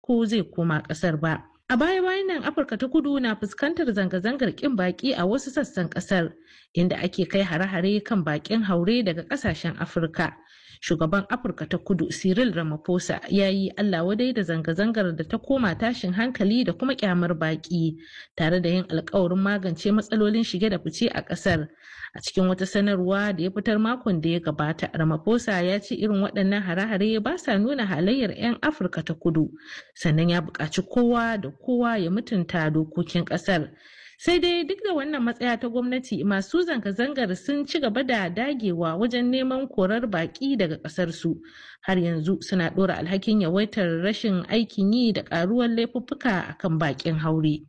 ko zai koma ƙasar ba. A baya-bayan nan Afirka ta kudu na fuskantar zanga-zangar ƙin baƙi a wasu sassan ƙasar inda ake kai hare-hare kan baƙin haure daga ƙasashen Afirka. Shugaban Afirka ta kudu Cyril Ramaphosa ya yi Allah wadai da zanga-zangar da ta koma tashin hankali da kuma kyamar baƙi tare da yin alkawarin magance matsalolin shige da fice a ƙasar. A cikin wata sanarwa da ya fitar makon da ya gabata, Ramaphosa ya ce irin waɗannan hare-hare ba sa nuna halayyar 'yan Afirka ta kudu, sannan ya buƙaci kowa da kowa ya mutunta dokokin ƙasar. Sai dai duk da wannan matsaya ta gwamnati masu zanga-zangar sun ci gaba da dagewa wajen neman korar baƙi daga ƙasarsu. Har yanzu suna ɗora alhakin yawaitar rashin aikin yi da ƙaruwar laifuffuka akan baƙin haure.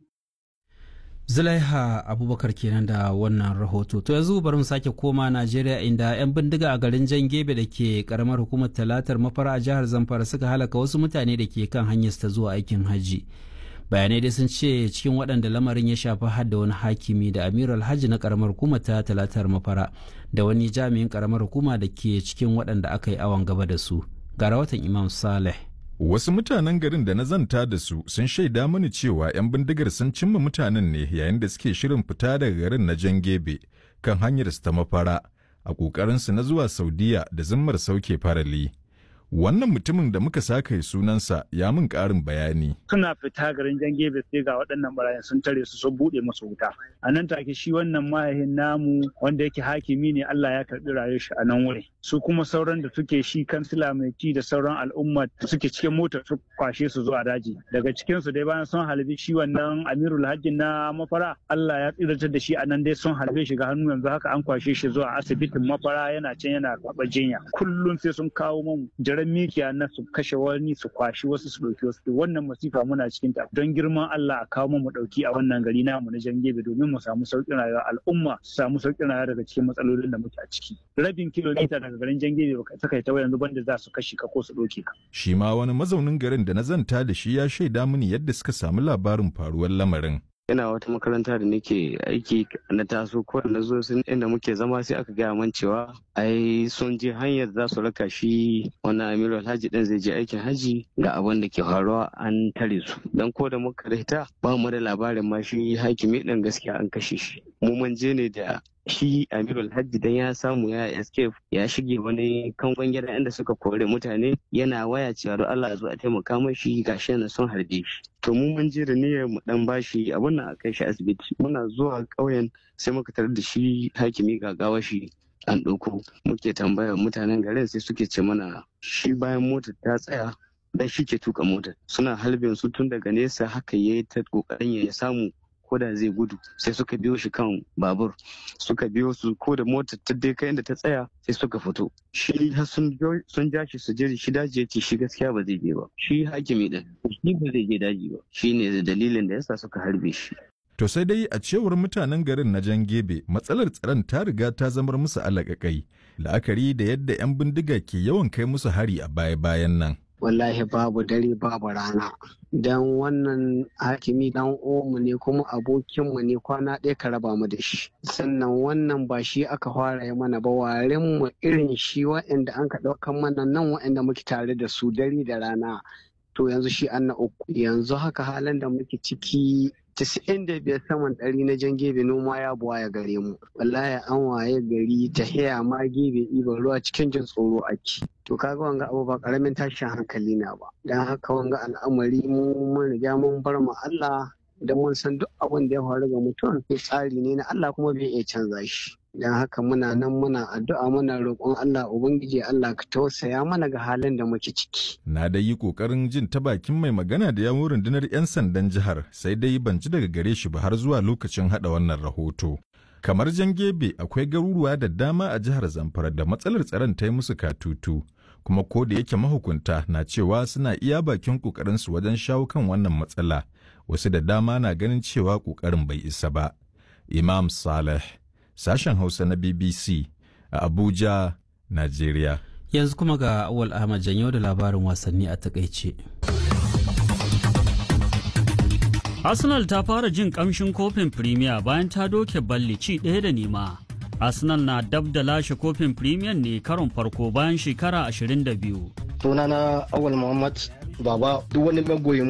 Zulaiha Abubakar kenan da wannan rahoto. To yanzu bari mu sake koma Najeriya inda 'yan bindiga a garin Jan Gebe da ke karamar hukumar Talatar Mafara a jihar Zamfara suka halaka wasu mutane da ke kan hanyar ta zuwa aikin hajji. Bayanai dai sun ce cikin waɗanda lamarin ya shafi har da wani hakimi da Amir Alhaji na karamar hukumar ta Talatar Mafara da wani jami'in karamar hukuma da ke cikin waɗanda aka yi awon gaba da su. Ga rahoton Imam Saleh. Wasu mutanen garin da na zanta da su sun shaida mani cewa 'yan bindigar sun cimma mutanen ne yayin da suke shirin fita daga garin na jan gebe kan hanyar su ta mafara a ƙoƙarinsu na zuwa Saudiya da zimmar sauke farali. Wannan mutumin da muka saka sunansa ya min ƙarin bayani. Suna fita garin jan gebe sai ga waɗannan barayin sun tare su sun buɗe musu wuta. A nan take shi wannan mahaifin namu wanda yake hakimi ne Allah ya karɓi rayuwar shi a nan wuri. Su kuma sauran da suke shi kansila mai ci da sauran al'umma da suke cikin motar su kwashe su zuwa daji. Daga cikin su dai bayan sun halbi shi wannan Amirul Hajji na mafara Allah ya tsiratar da shi a nan dai sun halbe shi ga hannu yanzu haka an kwashe shi zuwa asibitin mafara yana can yana karɓar jinya. Kullum sai sun kawo mun jaran mikiya na su kashe wani su kwashi wasu su ɗauki wasu wannan masifa muna cikin ta don girman Allah a kawo mu ɗauki a wannan gari namu na Jangebe domin mu samu sauƙin rayuwa al'umma su samu sauƙin rayuwa daga cikin matsalolin da muke a ciki rabin kilomita daga garin Jangebe ba ka kai ta yanzu banda za su kashe ka ko su ɗauke ka Shi ma wani mazaunin garin da na zanta da shi ya shaida mini yadda suka samu labarin faruwar lamarin. ina wata makaranta da nake aiki na taso ko na zo sun inda muke zama sai aka gaya man cewa ai sun je hanyar za su raka shi wannan amiru alhaji din zai je aikin haji ga abin da ke faruwa an tare su dan ko da muka rita ba mu da labarin ma shi hakimi din gaskiya an kashe shi mu mun je ne da shi amirul hajji dan ya samu ya escape ya shige wani kangon gida inda suka kore mutane yana waya cewa don Allah zo a taimaka mashi gashi na son harbe shi to mu mun je da niyyar mu dan bashi abun nan a kai shi asibiti muna zuwa ƙauyen sai muka tarar da shi hakimi gagawa shi an ɗauko muke tambayar mutanen garin sai suke ce mana shi bayan motar ta tsaya dan shi ke tuka motar suna halbin su tun daga nesa haka yayi ta kokarin ya samu ko da zai gudu sai suka biyo shi kan babur suka biyo su ko da motar ta dai kai inda ta tsaya sai suka fito shi har sun ja shi su je shi daji ya ce shi gaskiya ba zai je ba shi hakimi din shi ba zai je daji ba shi ne dalilin da yasa suka harbe shi To sai dai a cewar mutanen garin na jan gebe matsalar tsaron ta riga ta zamar musu alaƙaƙai la'akari da yadda 'yan bindiga ke yawan kai musu hari a baya-bayan nan. wallahi babu dare babu rana don wannan hakimi dan omu ne kuma abokinmu ne kwana ɗaya ka raba mu da shi sannan wannan ba shi aka fara yi mana ba warin mu irin shi wa'anda an ka ɗaukan mana nan wa'anda muke tare da su dare da rana to yanzu shi an na uku yanzu haka halin da muke ciki casa'in da biyar saman ɗari na jan gebe noma ya buwa ya gare mu wallahi an waye gari ta haya ma gebe ibar ruwa cikin jin tsoro ake to kaga wanga abu ba karamin tashin hankali na ba dan haka wanga al'amari mu mun riga mun bar mu Allah da mun san duk abin da ya faru ga mutum tsari ne na Allah kuma bai iya canza shi don haka muna nan muna addu'a muna roƙon Allah Ubangiji Allah ka tausaya mana ga halin da muke ciki. Na da yi ƙoƙarin jin ta bakin mai magana da yawon rundunar 'yan sandan jihar sai dai ban ji daga gare shi ba har zuwa lokacin haɗa wannan rahoto. Kamar jan gebe akwai garuruwa da dama a jihar Zamfara da matsalar tsaron ta yi musu katutu. Kuma ko da yake mahukunta na cewa suna iya bakin ƙoƙarinsu wajen shawo kan wannan matsala, wasu da dama na ganin cewa ƙoƙarin bai isa ba. Imam Saleh sashen Hausa na BBC a Abuja, Najeriya. Yanzu kuma ga Awal Ahmad Janyo da labarin wasanni a takaice. Arsenal ta fara jin kamshin kofin Premier bayan ta doke balli ci ɗaya da nema. Arsenal na dab da lashe kofin Premier ne karon farko bayan shekara 22. Sunana Awal Muhammad Baba duk wani magoyin